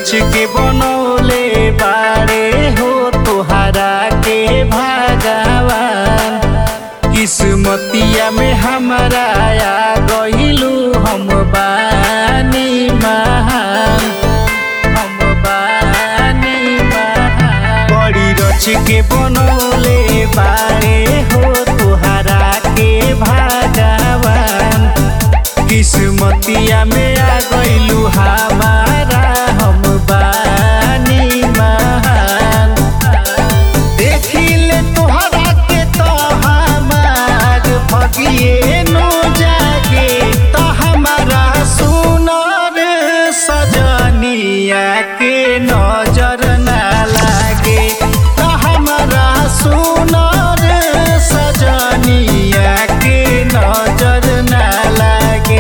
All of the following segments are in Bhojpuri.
रच के बनौले बारे हो तोहरा के भगवान किस्मतिया में हमारा आ गइलू हम बानी महान हम बानी महान बड़ी रच के बनौले बारे हो तोहरा के भगवान किस्मतिया में आ गइलू हमारा हम बानी महान देखिले तोहरा के तो हमार भगिए नो जागे तो हमारा सुनर सजनिया के नजर ना लागे तो हमारा सुनर सजनिया के नजर ना लागे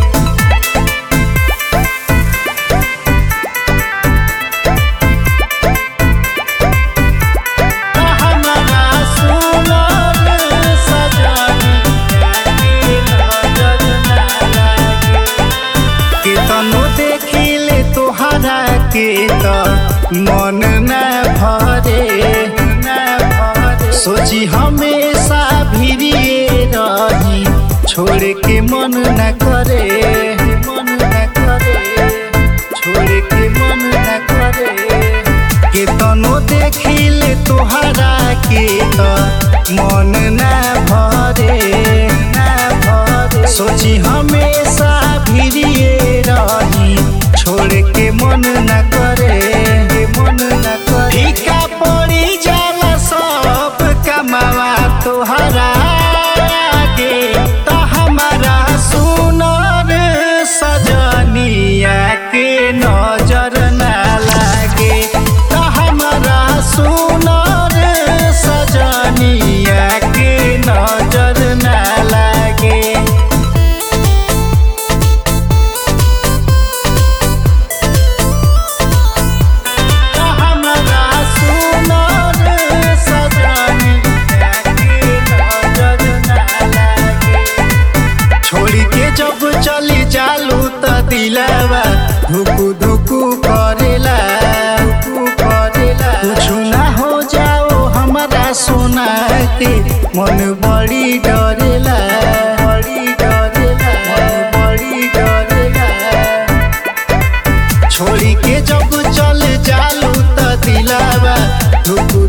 हमारा सुनर सजनिया के नजर ना लागे केतनो देखिले तोहरा के त मन न भरे न भरे सोची हमेशा भिड़िए रही छोड़ के मन न करे मन न करे छोड़ के मन न करे केतनो देखिले तोहरा के त मन न भरे न भरे सोची हमेशा भिड़िए रही छोड़ के मन न करे मन न करे फीका पड़ी जाला सब कमावा तोहरा आगे त हमारा सुनर सजनिया के नजर ना लागे त हमारा सुनर सजनिया के नजर ना लागे हमारा सुनर सजनिया के नजर ना लागे छोड़ी के जब चली जालू त दिलावा धुकु धुकु करेला धुकु करेला कुछ ना हो जाओ हमारा सोना के मन बड़ी डरेला बड़ी डरेला मन बड़ी डरेला छोड़ी के जब चल जालू त दिलावा धुकु